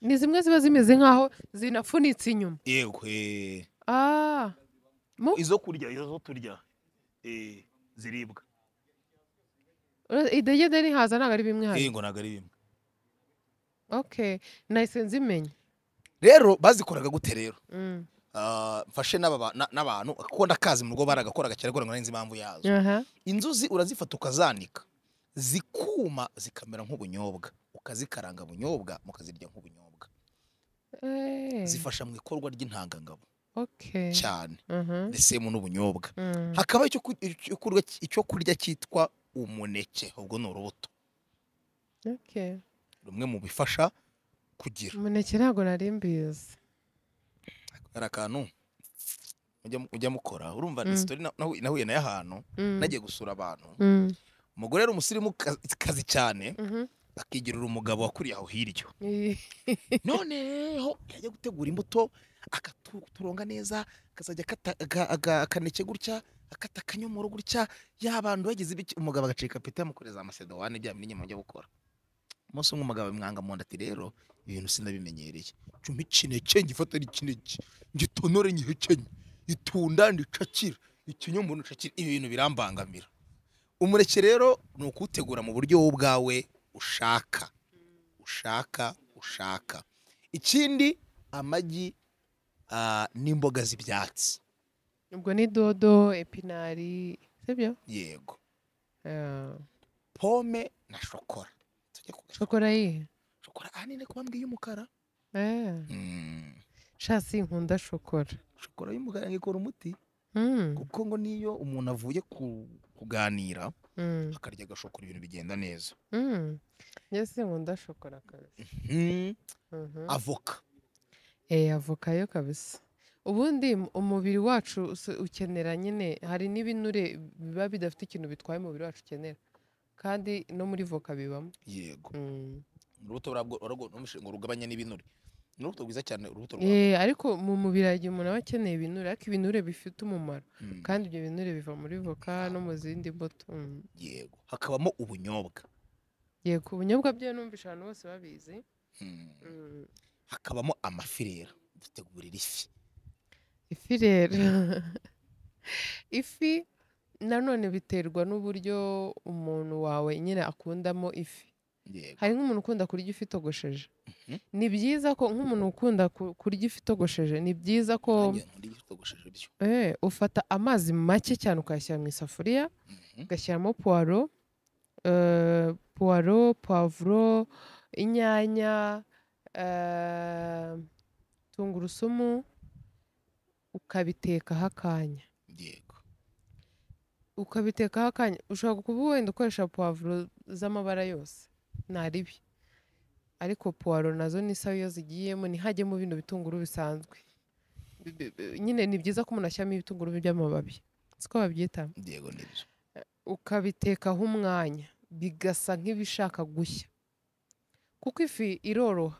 ni zimwe ziba zimeze nk'aho zinafunitse inyuma yego eh, ah mu- izo kurya izo turya eh, ziribwa ura- idegede n'ihaza ntabwo ari bimwe hano yego ntabwo ari bimwe okay nahise nzimenya rero bazikoraga gute rero Mm. Ah, mfashe n'aba ba- na- n'abantu kuko ndakazi mu rugo baragakoraga cyane ariko nzi impamvu yazo aha inzuzi urazifata ukazanika zikuma zikamera nk'ubunyobwa ukazikaranga bunyobwa mukazirya nk'ubunyobwa Eh, zifasha mu ikorwa ry'intangangabo okay cyane aha ndetse mu n'ubunyobwa Mm. hakaba icyo ku- icyo kurya icyo kurya cyitwa umuneke ubwo ni urubuto okay rumwe mu bifasha kugira umuneke ntabwo nari mbizi hari akantu mujya mu- mujya mukora urumva Mm. ni sitori na- nahu- nahuye nayo ahantu Mm. nagiye gusura abantu Mm. umugore yari umusirimu ka- kazi cyane Mhm. akigirira umugabo wakuriye aho hirya Eh, none ho yajya gutegura imbuto akaturonga neza akazajya akata- aga- aga- akaneke gutya akata akanyomoro gutya yabantu bagize ibiki umugabo agacika pete yamukoreza amasedowane bya bintu nyuma byo gukora umunsi umwe umugabo amwanga mu nda ati rero ibintu sinabimenyereye cumi kineke ngifata ari kineke ngitonore ngihekenye itunda ndicakira ikinyomoro ncakira ibi bintu birambangamira umureke rero ni ukuwutegura mu buryo wowe ubwawe ushaka ushaka ushaka ikindi amagi ah, n'imboga z'ibyatsi ubwo ni dodo epinari sibyo yego Ah, pome na shokora tujye ku shokora yihe shokora ahanini kuba mbwiye umukara Ah, shasi nkunda shokora shokora y'umukara ngikora umuti Mm, kuko ngo niyo umuntu avuye ku- kuganira mm, akarya agashokora ibintu bigenda neza mm. njye sinkunda shokora kabisa Mhm. avoka Eh, avoka yo kabisa ubundi m- umubiri wacu usi- ukenera nyine hari n'ibinure biba bidafite ikintu bitwaye umubiri wacu ukenera kandi no muri voka bibamo yego Mm. urubuto urabwo- urabwo- ntumushe ngo rugabanya n'ibinure ni urubuto rwiza cyane urubuto rwa Eh, ariko mu mubiri hagiye umuntu aba akeneye ibinure ariko ibinure bifite umumaro Mm, kandi ibyo binure biva muri voka no mu zindi mbuto Mm. yego hakabamo ubunyobwa yego ubunyobwa byo numvisha abantu bose babizi Mm, Mm. hakabamo amafirera dutegurira ifi ifi rero ifi nanone biterwa n'uburyo umuntu wawe nyine akundamo ifi yego hari nk'umuntu ukunda kurya ifi itogosheje Mhm. ni byiza ko nk'umuntu ukunda ku- kurya ifi itogosheje ni byiza ko nanjye nkunda ibyo bitogosheje byo eh, ufata amazi make cyane ukayashyira mu isafuriya Mhm, ugashyiramo puwaro eh, puwaro puwavuro inyanya eh, tungurusumu ukabitekaho akanya yego ukabitekaho akanya ushobora kuba wenda ukoresha puwavuro z'amabara yose ntaribi ariko puwaro nazo ni sawa iyo zigiyemo ntihajyemo bino bitunguru bisanzwe Bi- bi- bi- nyine ni byiza ko umuntu ashyiramo ibitunguru by'amababi siko babyita yego nibyo ukabitekaho umwanya bigasa nk'ibishaka gushya kuko ifi iroroha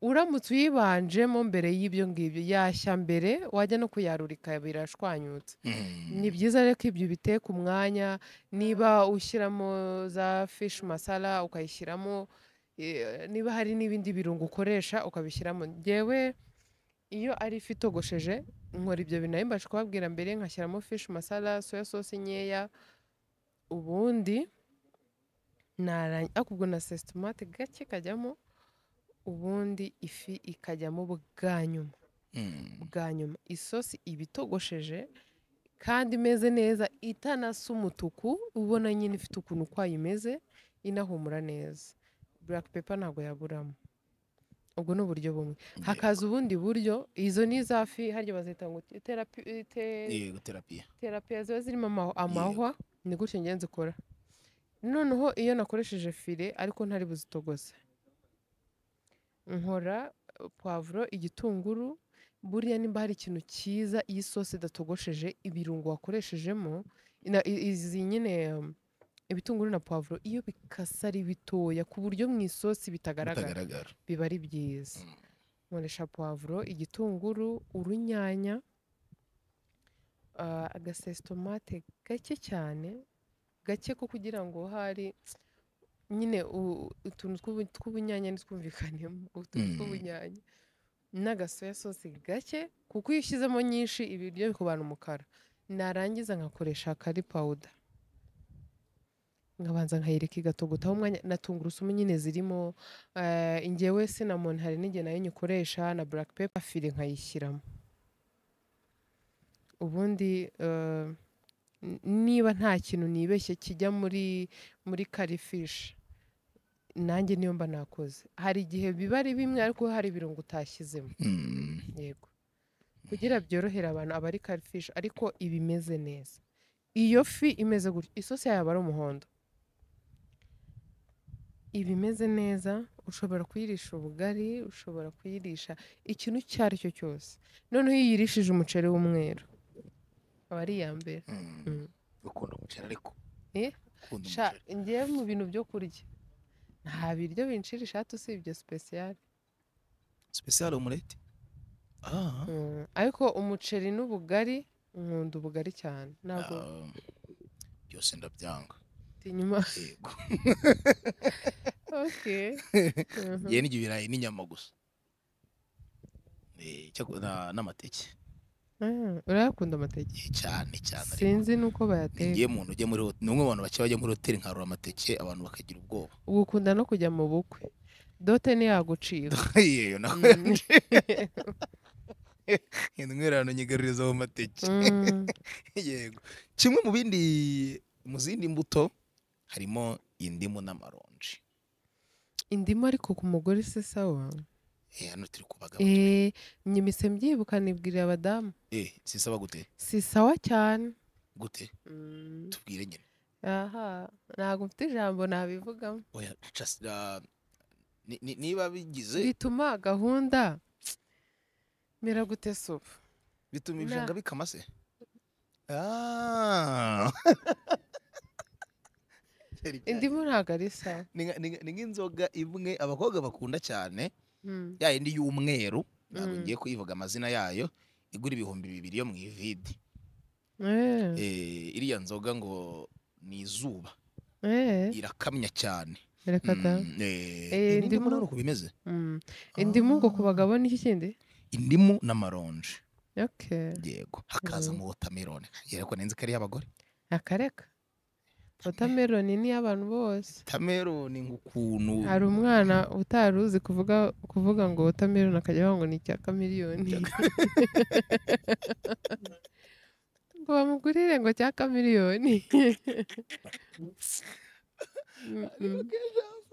uramutse uyibanjemo mbere y'ibyo ngibyo yashya mbere wajya no kuyarura ikabira ashwanyutse Mm. ni byiza rero ko ibyo ubiteka umwanya niba ushyiramo za fishi masara ukayishyiramo eh, niba hari n'ibindi birungo ukoresha ukabishyiramo ngewe iyo ari ifi itogosheje nkora ibyo bintu nari mbasha kubabwira mbere nkashyiramo fishi masara soya sosi nkeya ubundi narangi ariko ubwo na sesitomate gake kajyamo ubundi ifi ikajyamo bwa nyuma Mm. bwa nyuma isosi iba itogosheje kandi imeze neza itanasa umutuku ubona nyine ifite ukuntu ukwayo imeze inahumura neza buraka pepa ntabwo yaburamo ubwo ni uburyo bumwe hakaza ubundi buryo izo ni za fi harya bazita ngo terapi te- yego terapiya terapiya ziba zirimo ama- amahwa ni gutyo ngenzi ikora noneho iyo nakoresheje file ariko ntari buzitogose nkora eh, puwavuro igitunguru buriya nimba hari ikintu cyiza iyo isosi idatogosheje ibirungo wakoreshejemo na- i- izi nyine um, ibitunguru na puwavuro iyo bikasa ari bitoya ku buryo mu isosi bitagaragara bitagaragara biba ari byiza Mm. nkoresha puwavuro igitunguru urunyanya ah, agasesitomate gake cyane gake ko kugira ngo hari nyine u- utuntu tw'ubu- tw'ubunyanya ntitwumvikanemo utuntu Mm. tw'ubunyanya n'agasoya sosi gake kuko iyo ushyizemo nyinshi ibiryo bikubana umukara narangiza nkakoresha kari pawuda nkabanza nkayireka igatogotaho umwanya na tungurusumu nyine zirimo eh, ingewe sinamoni hari n'igihe nayo nyikoresha na buraka pepa fire nkayishyiramo ubundi eh, n- niba nta kintu nibeshye kijya muri muri karifishi nanjye niyo mba nakoze hari igihe biba ari bimwe ariko hari ibirungo utashyizemo Mm. yego kugira byorohere abantu aba ari karifishi ariko iba imeze neza iyo fi imeze gutya isosi yayo aba ari umuhondo iba imeze neza ushobora kuyirisha ubugari ushobora kuyirisha ikintu icyo ari cyo cyose noneho iyo uyirishije umuceri w'umweru aba ari iya mbere Mm. Mm. ukunda umuceri ariko Eh? ukunda sha umuceri ngewe mu bintu byo kurya nta biryo binshira ishati usibye sipesiyare special omelette ah ariko umuceri n'ubugari nkunda ubugari cyane ntabwo Ah, byose ndabyanga tinyuma yego ok Mhm. njyewe n'ibyo ibirayi n'inyama gusa Eh, cyako- na- n'amateke Ah, urayakunda amateke Eh, cyane cyane ariko sinzi n'uko bayateka ninjye muntu ujya muri hoteli ni umwe mu bantu bake bajya muri hoteli nkarura amateke abantu bakagira ubwoba ugukunda no kujya mu bukwe dote ntiyagucira yeyo nawe Mm. intwererano nyigaruriza mu mateke Mm. yego kimwe mu bindi mu zindi mbuto harimo indimu n'amaronji indimu ariko ku mugore si sawa Eh, hano turi kubaga Eh, njye mise mbyibuka nibwirira abadamu eh sisaba gute si sawa cyane gute Mm. tubwire nyine aha ntabwo mfite ijambo nabivugamo oya just, ah, ni- ni- niba bigize bituma gahunda mera gute sopu bituma Na- ibijanga bikama se Ah. Cyari cyari. indimu ntabwo ari sawa Ni nka- ni nka- ni nk'inzoga imwe abakobwa bakunda cyane Mm. ya yindi y'umweru ntabwo Mm. ngiye kuyivuga amazina yayo igura ibihumbi bibiri yo mu ivide Eh, Eh, iriya nzoga ngo ni izuba eh, irakamya cyane reka da Mm, eh, Eh, ni indimu indimu- none uko bimeze Mm. indimu ngo ku Ah. bagabo ni iki kindi indimu n'amaronji okay yego hakaza Mhm. mu wotamerone yego nenzi ko ari iy'abagore akareka wotameroni ni iy'abantu bose wotamerone nk'ukuntu hari umwana utari uzi kuvuga kuvuga ngo wotameroni akajya avuga ngo ni icya kamiriyoni ngo bamugurire ngo cya kamiriyoni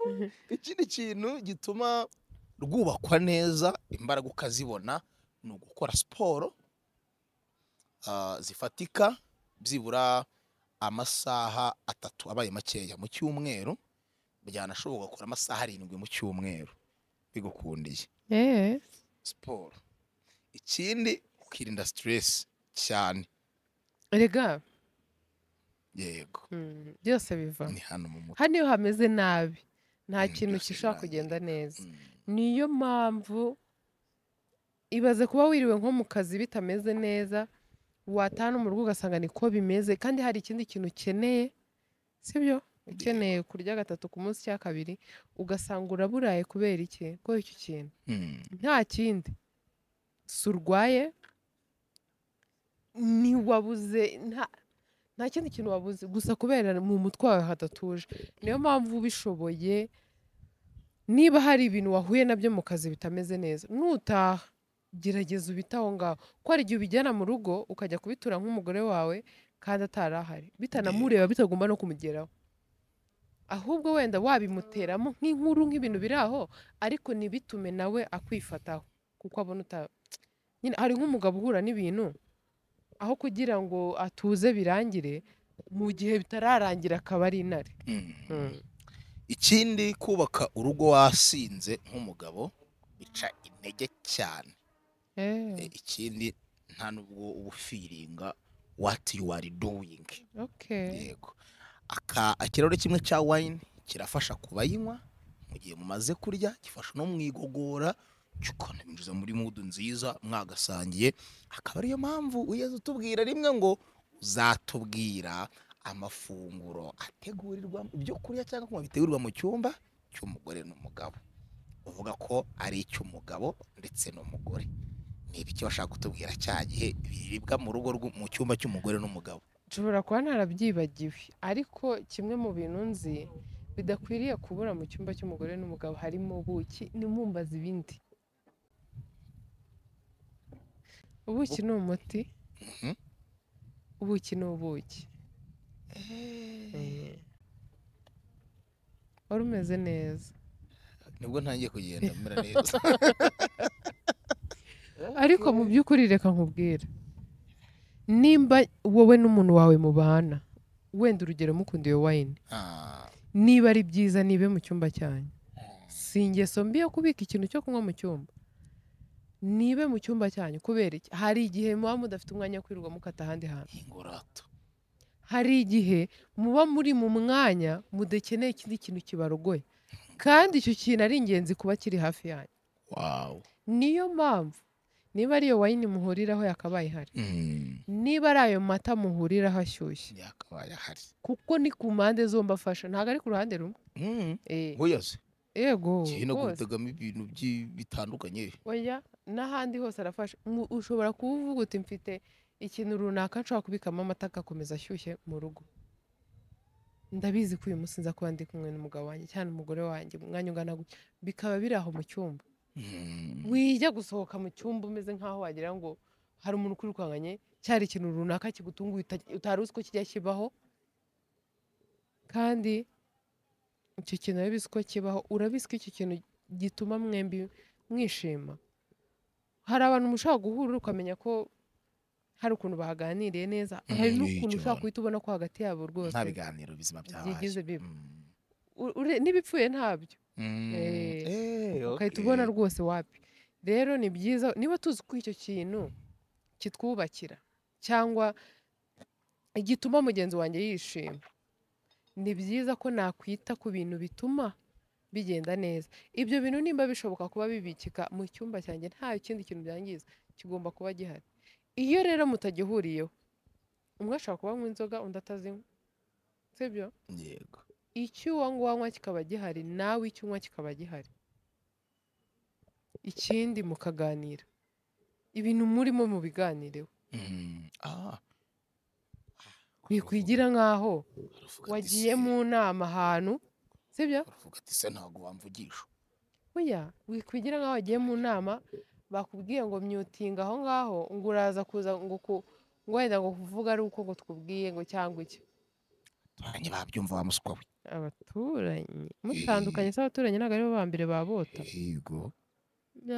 Mm, ikindi kintu gituma rwubakwa neza imbaraga ukazibona ni ugukora siporo ah, zifatika byibura amasaha atatu abaye makeya mu cyumweru byanashoboka gukora amasaha arindwi mu cyumweru bigukundiye mm. Eh, siporo ikindi ukirinda siteresi cyane erega yego mm, byose biva ni hano mu mutwe hano iyo hameze nabi nta Mm, kintu byose gishobora birangira. kugenda neza Mm. niyo mpamvu ibaze kuba wiriwe nko mu kazi bitameze neza wataha no mu rugo ugasanga niko bimeze kandi hari ikindi kintu ukeneye sibyo ukeneye kurya gatatu ku munsi cya kabiri ugasanga uraburaye kubera iki kubera icyo kintu Mm. nta kindi si urwaye ntiwabuze nta nta kindi kintu wabuze gusa kubera mu mutwe wawe hadatuje niyo mpamvu ubishoboye niba hari ibintu wahuye nabyo mu kazi bitameze neza nutaha gerageza ubite aho ngaho ko hari igihe ubijyana mu rugo ukajya kubitura nk'umugore wawe kandi atari ahari bitanamureba bitagomba no kumugeraho ahubwo wenda wabimuteramo nk'inkuru nk'ibintu biri aho ariko ntibitume nawe akwifataho kuko abona uta nyine hari nk'umugabo uhura n'ibintu aho kugira ngo atuze birangire mu gihe bitararangira akaba ari intare Mm. Mm. ikindi kubaka urugo wasinze nk'umugabo bica intege cyane Eh, Eh, ikindi nta nubwo uba ufiringa what you are doing okay. yego aka ikirahure kimwe cya wine kirafasha ku bayinywa mu gihe mumaze kurya gifasha no mu igogora cyukanabinjiza muri mudu nziza mwagasangiye akaba ariyo mpamvu wigeze utubwira rimwe ngo uzatubwira amafunguro ategurirwa ibyo kurya cyangwa kunywa bitegurirwa mu cyumba cy'umugore n'umugabo uvuga ko ari icy'umugabo ndetse n'umugore ni ibiki bashaka kutubwira cya gihe biribwa mu rugo rw'u- mu cyumba cy'umugore n'umugabo nshobora kuba narabyibagiwe ariko kimwe mu bintu nzi bidakwiriye kubura mu cyumba cy'umugore n'umugabo harimo ubuki nimumbaza ibindi ubuki ni umuti Mhm. ubuki ni ubuki Eh. wari umeze neza nibwo ntangiye kugenda mera neza ariko mu by'ukuri reka nkubwire nimba wowe n'umuntu wawe mubana wenda urugero mukunda iyo wayini Ah, niba ari byiza nibe mu cyumba cyanyu si ingeso mbi yo kubika ikintu cyo kunywa mu cyumba nibe mu cyumba cyanyu kubera iki hari igihe muba mudafite umwanya wo kwirirwa mukata ahandi hantu ingorato hari igihe muba muri mu mwanya mudakeneye ikindi kintu kibarogoye kandi icyo kintu ari ingenzi kuba kiri hafi yanyu wawu niyo mpamvu niba ari iyo wayini muhuriraho yakabaye ihari Mm, niba ari ayo mata muhuriraho ashyushye yakabaye ahari kuko ni ku mpande zombi afasha ntabwo ari ku ruhande rumwe Mm, Eh, hoyaze yego kino rwose. gutegamo ibintu byi- bitandukanye oya n'ahandi hose arafasha Mu- ushobora kuba uvuga uti mfite ikintu runaka nshobora kubikamo amata agakomeza ashyushye mu rugo ndabizi ko uyu munsi nza kuba ndi kumwe n'umugabo wanjye cyane umugore wanjye umwanya ungana gutya bikaba biri aho mu cyumba Mm, wijya gusohoka mu cyumba umeze nk'aho wagira ngo hari umuntu ukwirukanganye cyari ikintu runaka kigutunguye uta- utari uzi ko kijya kibaho kandi icyo kintu urabizi ko kibaho urabizi ko icyo kintu gituma mwembi mwishima hari abantu mushobora guhura ukamenya ko hari ukuntu baganiriye neza Mm, hari iyo n'ukuntu icyo ushobora abantu. guhita ubona ko hagati yabo rwose nta biganiro bizima byabaye byigize biba. Mm, U- ure- n'ibipfuye ntabyo mm, Eh, eh, ukahita okay. ubona rwose wapi rero ni byiza niba tuzi ko icyo kintu kitwubakira cyangwa gituma mugenzi wanjye yishima ni byiza ko nakwita ku bintu bituma bigenda neza ibyo bintu nimba bishoboka kuba bibikika mu cyumba cyanjye nta kindi kintu byangiza kigomba kuba gihari iyo rero mutagihuriyeho umwe ashobora kuba anywa inzoga undi atazinywa sibyo yego icyo uwa ngwanywa kikaba gihari nawe icyo unywa kikaba gihari ikindi mukaganira ibintu murimo mubiganireho Mm, ah. bikwigira nk'aho Aravuga ati, wagiye "Se, mu nama ahantu sibyo aravuga ati se ntabwo wamvugisha oya wikwigira nk'aho wagiye mu nama bakubwiye ngo myutinga aho ngaho ngo uraza kuza ngo ku ngo wenda ngo kuvuga ari uko ngo twubwiye ngo cyangwa iki turange babyumva wa muswa we abaturanyi mutandukanye se abaturanyi ntabwo aribo ba mbere babota yego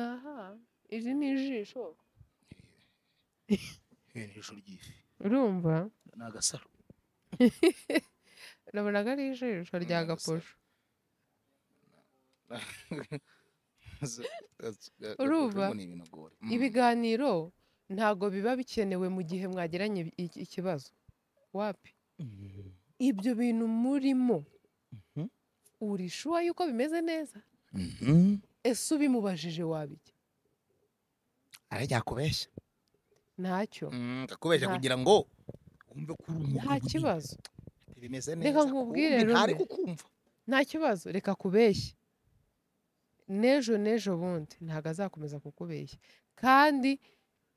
aha iri ni ijisho Ibi ni ijisho ry'ifi urumva ni agasaro nabonaga ari ijisho rya Nagasaro. gaposho Urumva? urumva ni ibintu gore Mm. ibiganiro ntago biba bikenewe mu gihe mwagiranye i- i- ikibazo wapi Mm. ibyo bintu murimo Mhm. urishuwa yuko bimeze neza Mhm. ese ubimubajije wabijya arajya kubeshya ntacyo akakubeshya Nta- kugira ngo wumve ko uri umuntu nta kibazo munini, bimeze neza Reka nkubwire kuwumve, ntari rumwe. kukumva nta kibazo reka kubeshya n'ejo n'ejo bundi ntabwo azakomeza kukubeshya kandi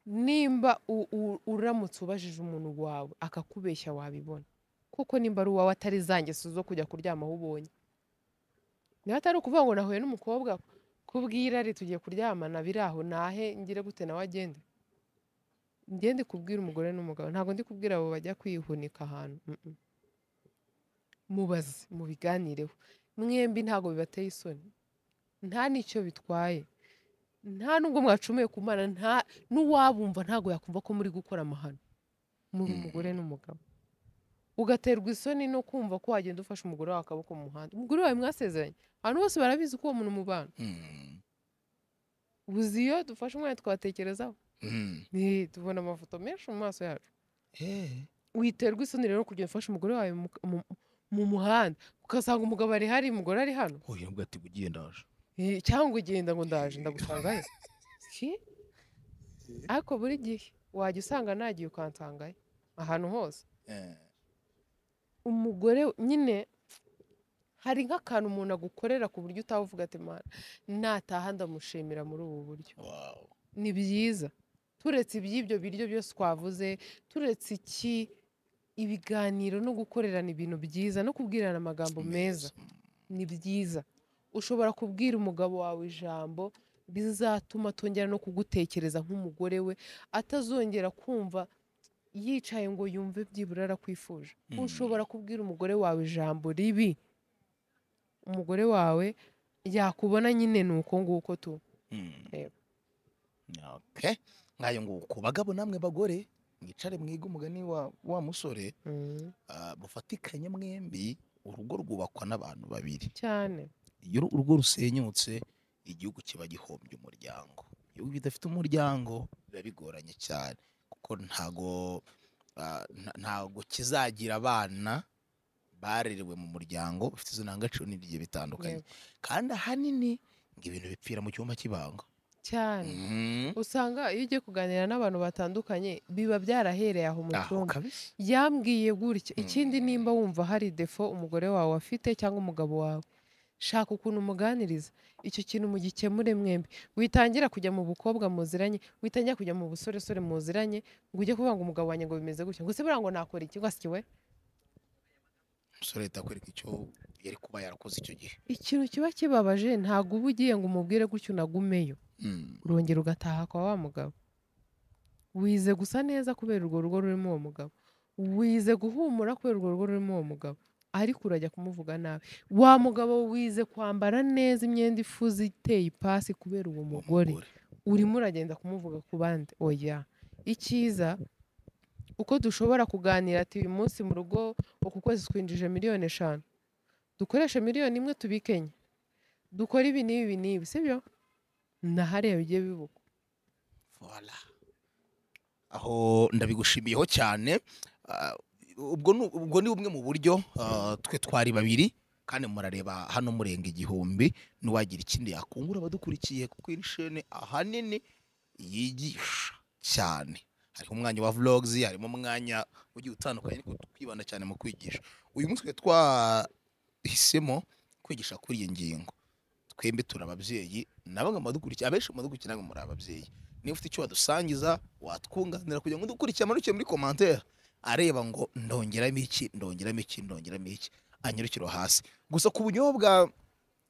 nimba u- u- uramutse ubajije umuntu wawe akakubeshya wabibona kuko nimba ari uwawe atari za ngeso zo kujya kuryamaho ubonye niba atari ukuvuga ngo nahuye n'umukobwa kubwira ari tugiye kuryamana biri aho nahe ngire gute nawe agende ngende kubwira umugore n'umugabo ntabwo ndi kubwira abo bajya kwihunika ahantu mm-mm. mubaze mubiganireho mwembi ntabwo bibateye isoni nta n'icyo bitwaye nta n'ubwo mwacumuye ku mana nta n'uwabumva ntabwo yakumva ko muri gukora amahano muri Mm. umugore n'umugabo ugaterwa isoni no kumva ko wagenda ufashe umugore wawe akaboko mu muhanda umugore wawe mwasezeranye abantu bose barabizi ko uwo muntu mubana Mm. uzi iyo dufashe umwanya twatekerezaho Mm. Eh, tubona amafoto menshi mu maso yacu Eh. witerwa isoni rero kugenda ufashe umugore wawe mu, mu- mu muhanda ugasanga umugabo ari hari umugore ari hano Oya, nubwo ati ugiye ndaje Eh, cyangwa ugenda ngo ndaje ndagusangayo Ki? ariko buri gihe wajya usanga nagiye ukansangayo ahantu hose Eh. umugore nyine hari nk'akantu umuntu agukorera ku buryo utavuga ati mana nataha ndamushimira muri ubu buryo Wow. ni byiza turetse iby'ibyo biryo byose twavuze turetse iki ibiganiro no gukorerana ibintu byiza no kubwirana amagambo meza ni byiza ushobora kubwira umugabo wawe ijambo rizatuma atongera no kugutekereza nk'umugore we atazongera kumva yicaye ngo yumve byibura arakwifuje Mm. ushobora kubwira umugore wawe ijambo ribi umugore wawe yakubona nyine ni uko nguko tu Mm. Reba. Okay. nk'ayo nguko ku bagabo namwe bagore mwicare mwiga umugani wa wa musore ah, mufatikanye mwembi urugo rwubakwa n'abantu babiri cyane iyo uru- urugo rusenyutse igihugu kiba gihombye umuryango ibihugu bidafite umuryango biba bigoranye cyane kuko ntago ah, nta- ntago kizagira abana barerewe mu muryango bafite izo ndangagaciro n'ibigiye bitandukanye kandi ahanini ngo ibintu bipfira mu cyumba cy'ibanga cyane Mhm. usanga iyo ugiye kuganira n'abantu batandukanye biba byarahereye aho mu aho cyumba kabisa yambwiye gutya Mm. ikindi nimba wumva hari defo umugore wawe afite cyangwa umugabo wawe shaka ukuntu umuganiriza icyo kintu mugikemure mwembi witangira kujya mu bukobwa muziranye witangira kujya mu busoresore muziranye ngo ujye kuvuga ngo umugabo wanjye ngo bimeze gutya ngo se buriya ngo nakora iki ngo asye we umusore ahita akwereka icyo yari kuba yarakoze icyo gihe ikintu kiba kibabaje ntabwo uba ugiye ngo umubwire gutya unagumeyo Mhm. urongera ugataha kwa wa mugabo wize gusa neza kubera urwo rugo rurimo uwo mugabo wize guhumura kubera urwo rugo rurimo uwo mugabo ariko urajya kumuvuga nabi wa mugabo wize kwambara neza imyenda ifuze iteye ipasi kubera uwo Uwo mugore urimo uragenda kumuvuga ku bandi oya icyiza uko dushobora kuganira ati uyu munsi mu rugo uku kwezi twinjije miliyoni eshanu dukoreshe miliyoni imwe tubikenye dukore ibi n'ibi ibi n'ibi sibyo na hariya bigiye bibukwa Voilà. aho ndabigushimiyeho cyane Ah, ubwo ni- ubwo ni bumwe mu buryo ah, twe twari babiri kandi murareba hano murenga igihumbi n'uwagira ikindi yakungura abadukurikiye kuko iri shene ahanini yigisha cyane hariho umwanya wa vlogs harimo umwanya ugiye utandukanye ariko twibanda cyane mu kwigisha uyu munsi twe twahisemo kwigisha kuri iyi ngingo twembi turi ababyeyi na bamwe mu badukurikiye abenshi mu badukurikiye namwe muri ababyeyi niba ufite icyo wadusangiza watwunganira kugira ngo udukurikire amanuke muri komantere areba ngo ndongeramo iki ndongeramo iki ndongeramo iki anyarukiro hasi gusa ku bunyobwa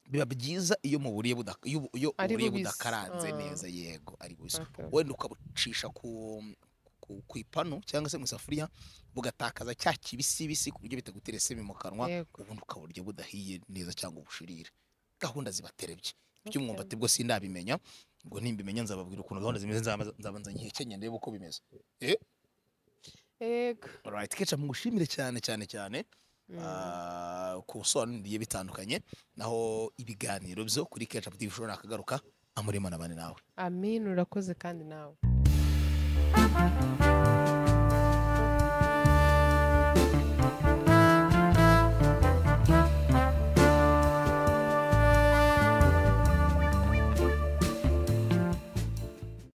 biba byiza iyo mu buriye budaka- iyo bu- iyo Ari uburiye bubisi. budakaranze Ah. neza yego ari bubisi Okay. wenda ukabucisha ku, ku, ku ipanu cyangwa se mu isafuriya bugatakaza cya kibisibisi ku buryo bitagutera isemi mu kanwa Yego. ubundi ukaburya budahiye neza cyangwa ubushirire gahunda zibaterebye Okay. by'umwumva ati bwo sindabimenya ngo nimbimenya nzababwira ukuntu gahunda zimeze nzaba- nzabanza nkihekenye ndebe uko bimeze Yego. alright kecha mugushimire cyane cyane cyane ah, ku busobanuro bigiye bitandukanye naho ibiganiro byo kuri kecha bishobora kagaruka amurema na bane nawe amin urakoze kandi nawe